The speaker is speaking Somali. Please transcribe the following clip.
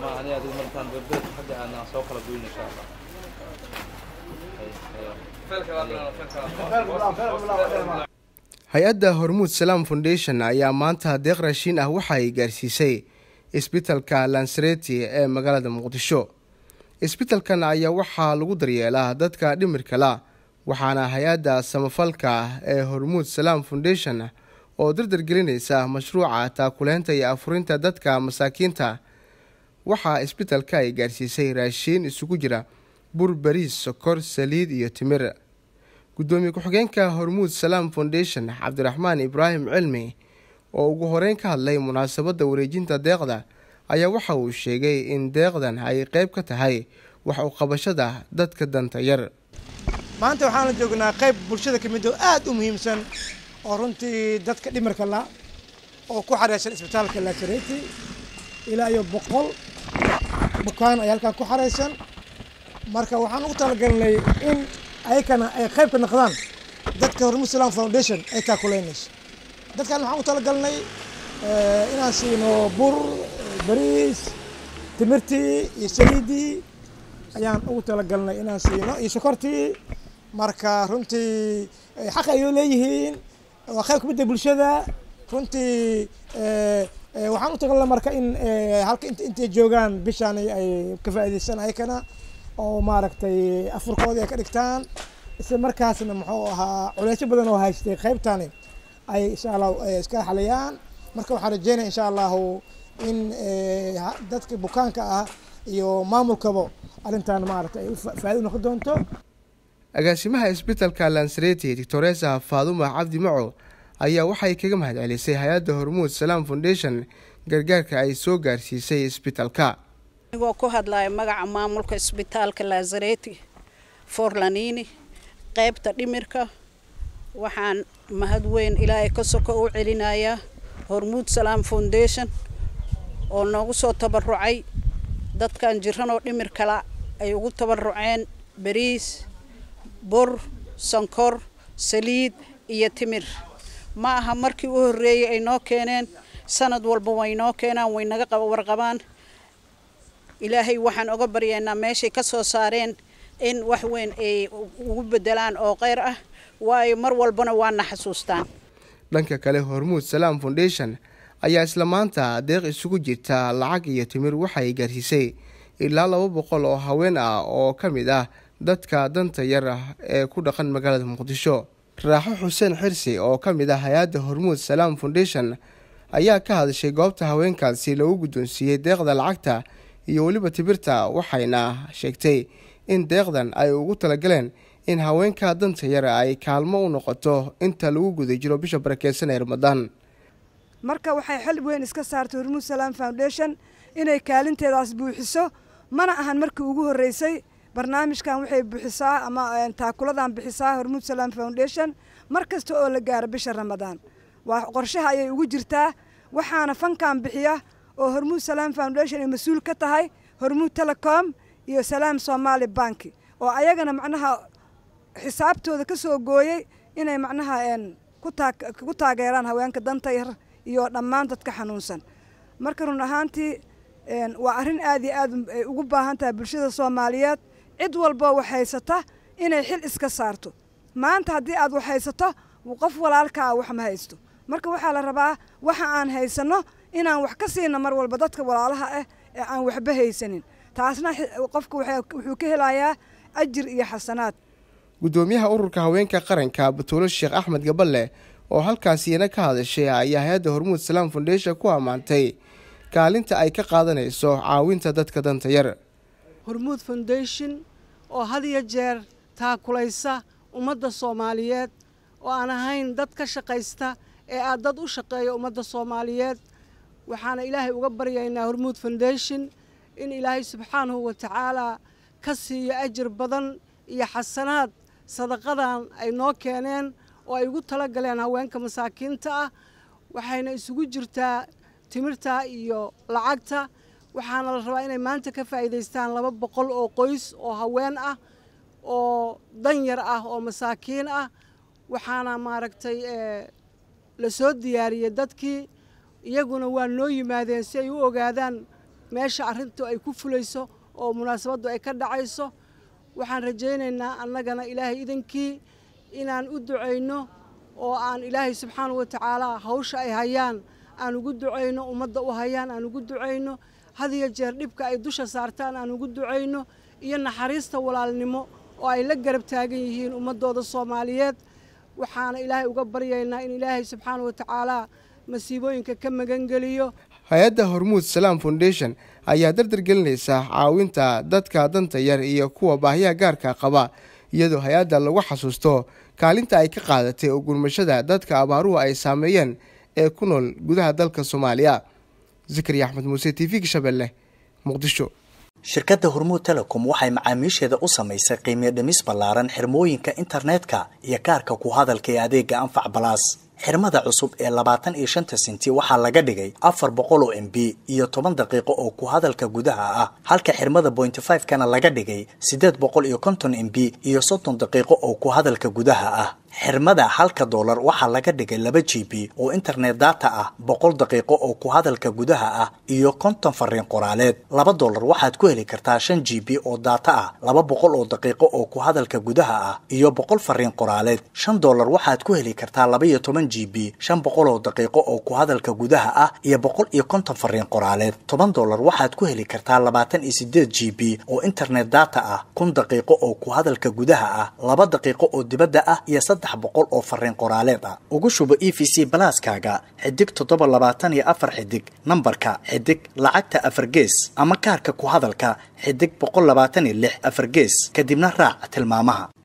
ama ani adigu markaan berbed xagga aan soo kala goyn insha allah hay-adda hormuud salaam foundation ayaa maanta deeq raashiin ah waxa ay gaarsiisay isbitalka lansareti ee magaalada muqdisho isbitalkan ayaa waxaa lagu daryeelaa dadka dhimirka la waxaana hay-adda samafalka ah ee hormuud salaam foundation oo dardargelinaysa mashruuca taakuleynta iyo afurinta dadka masaakiinta waxaa isbitalka ay gaarsiisay raashiin isugu jira bur bariis sokor saliid iyo timir guddoomiye ku-xigeenka hormuud salaam foundation cabdiraxmaan ibraahim cilmi oo ugu horeyn ka hadlay munaasabadda wareejinta deeqda ayaa waxa uu sheegay in deeqdan ay qeyb ka tahay wax u qabashada dadka danta yar maanta waxaana joognaa qayb bulshada ka mid oo aada u muhiimsan oo runtii dadka dhimirka la oo ku xareysan isbitaalka laasareti ilaa iyo boqol bukaan ayaa halkaa ku xareysan marka waxaan ugu talagalnay in ayakana ay qayb ka noqdaan dadka hormuud salaam foundation ay taakuleynayso dadkan waxaan u talagalnay inaan siino bur bariis timirtii iyo saliidii ayaan ugu talagalnay inaan siino iyo sokortii marka runtii xaq ay leeyihiin waa qayb kamid ah bulshada runtii waxaan u talagalnay marka in halka intay joogaan bishaan ay ka faa'iidaystaan ayakana oo maaragtay afurkoodii ay ka dhigtaan isla markaasna muxuu ahaa culeysyo badan oo haystay qaybtani ay insha allah iska xaliyaan marka waxaan rajeynaya insha allahu in dadka bukaanka ah iyo maamulkaba arrintan maaragtay ay faa'ido noqon doonto agaasimaha isbitalka lansareti doctoresa faaduma cabdi maco ayaa waxay kaga mahad celisay hay-adda hormuud salaam foundation gargaarka ay soo gaarsiisay isbitalka anigoo ku hadlaya magaca maamulka isbitaalka laazareti forlanini qaybta dhimirka waxaan mahad weyn ilaahay ka soko u celinayaa hormuud salaam foundation oo noogu soo tabarucay dadkan jiranoo dhimir kala ay ugu tabaruceen bariis bur sankor saliid iyo timir ma aha markii u horreeyey ay noo keeneen sanad walba way noo keenaan way naga warqabaan ilaahay waxaan oga baryaynaa meeshay ka soo saareen in wax weyn ay ugu bedelaan oo kheyr ah waayo mar walbana waana xasuustaan dhanka kale hormuud salaam foundation ayaa isla maanta deeq isugu jirta lacag iyo timir waxay gaarsiisay ilaa laba boqol oo haween ah oo ka mid ah dadka danta yar ah ee ku dhaqan magaalada muqdisho raaxo xuseen xirsi oo ka mid ah hay-adda hormuud salaam foundation ayaa ka hadashay goobta haweenkaasi lagu guddoonsiiyey deeqda lacagta iyo weliba tibirta waxayna sheegtay in deeqdan ay ugu talagaleen in haweenka danta yar ay kaalmo u noqoto inta lagu guda jiro bisha barakeysan ee ramadaan marka waxay xil weyn iska saartay hormuud salaam foundation inay kaalinteedaas buuxiso mana ahan markii ugu horreysay barnaamijkan waxay bixisaa ama taakuladan bixisaa hormuud salaam foundation mar kasta oo la gaaro bisha ramadaan waa qorshaha ayay ugu jirtaa waxaana fankan bixiya oo hormuud salaam foundation ay mas-uul ka tahay hormuud telecom iyo salaam somaali banki oo ayagana macnaha xisaabtooda ka soo gooyey inay macnaha ku taageeraan haweenka danta yar iyo dhammaan dadka xanuunsan marka run ahaantii waa arrin aad iyo aad ay ugu baahan tahay bulshada soomaaliyeed cid walboo wax haysata inay xil iska saarto maanta haddii aad wax haysato qof walaalkaa wax ma haysto marka waxaa la rabaa waxa aan haysanno inaan wax ka siina mar walba dadka walaalaha ah ee aan waxba haysanin taasna qofka wuxuu ka helayaa ajir iyo xasanaad guddoomiyaha ururka haweenka qaranka batuulo sheekh axmed gaballe oo halkaasiyana ka hadashay ayaa hay-adda hormuud salaam foundation ku ammaantay kaalinta ay ka qaadanayso caawinta dadka danta yar hormuud foundation oo had iyo jeer taakulaysa ummadda soomaaliyeed oo aan ahayn dad ka shaqaysta ee aad dad u shaqeeya ummadda soomaaliyeed waxaana ilaahay uga baryaynaa hormuud foundation in ilaahay subxaanahu wa tacaalaa ka siiyo ajir badan iyo xasanaad sadaqadan ay noo keeneen oo ay ugu tala galeen haweenka masaakiinta ah waxayna isugu jirtaa timirta iyo lacagta waxaana la rabaa inay maanta ka faa'iidaystaan laba boqol oo qoys oo haween ah oo danyar ah oo masaakiin ah waxaana maaragtay la soo diyaariyey dadkii iyaguna waa noo yimaadeen si ay u ogaadaan meesha arrintu ay ku fulayso oo munaasabaddu ay ka dhacayso waxaan rajaynaynaa annagana ilaahay idankii inaan u ducayno oo aan ilaahay subxaana wa tacaala hawsha ay hayaan aan ugu ducayno ummadda u hayaan aan ugu ducayno had iyo jeer dhibka ay dusha saartaan aan ugu ducayno iyo naxariista walaalnimo oo ay la garab taagan yihiin ummaddooda soomaaliyeed waxaana ilaahay uga baryaynaa in ilaahay subxaana wa tacaala masiibooyinka ka magangeliyo hay-adda hormuud salaam foundation ayaa dardar gelinaysa caawinta dadka danta yar iyo kuwa baahiyaha gaarka qaba iyadoo hay-adda lagu xasuusto kaalinta ay ka qaadatay oo gurmashada dadka abaaruhu ay saameeyeen ee ku nool gudaha dalka soomaaliya zakariya axmed muuse t v gashabelle muqdisho shirkadda hormuud telecom waxay macaamiisheeda u samaysay qiimiyo dhimis ballaaran xirmooyinka internetka iyo kaarka ku hadalka ee adeega anfac balaas xirmada cusub ee labaatan iyo shanta senti waxaa laga dhigay afar boqol oo m b iyo toban daqiiqo oo ku hadalka gudaha ah halka xirmada bointy five kana laga dhigay siddeed boqol iyo konton m b iyo soddon daqiiqo oo ku hadalka gudaha ah xirmada halka doolar waxaa laga dhigay laba g b oo internet data ah boqol daqiiqo oo ku hadalka gudaha ah iyo konton fariin qoraaleed laba doolar waxaad ku heli kartaa shan g b oo data ah laba boqol oo daqiiqo oo ku hadalka gudaha ah iyo boqol fariin qoraaleed shan doolar waxaad ku heli kartaa laba iyo toban g b shan boqol oo daqiiqo oo ku hadalka gudaha ah iyo boqol iyo konton fariin qoraaleed toban doolar waxaad ku heli kartaa labaatan iyo sideed g b oo internet data ah kun daqiiqo oo ku hadalka gudaha ah laba daqiiqo oo dibadda ah iyo boqol oo fariin qoraaleed ah ugu shubo e v c balaaskaaga xidig toddoba labaatan iyo afar xidig nambarka xidig lacagta afar gees ama kaarka ku hadalka xidig boqol labaatan iyo lix afar gees kadibna raac tilmaamaha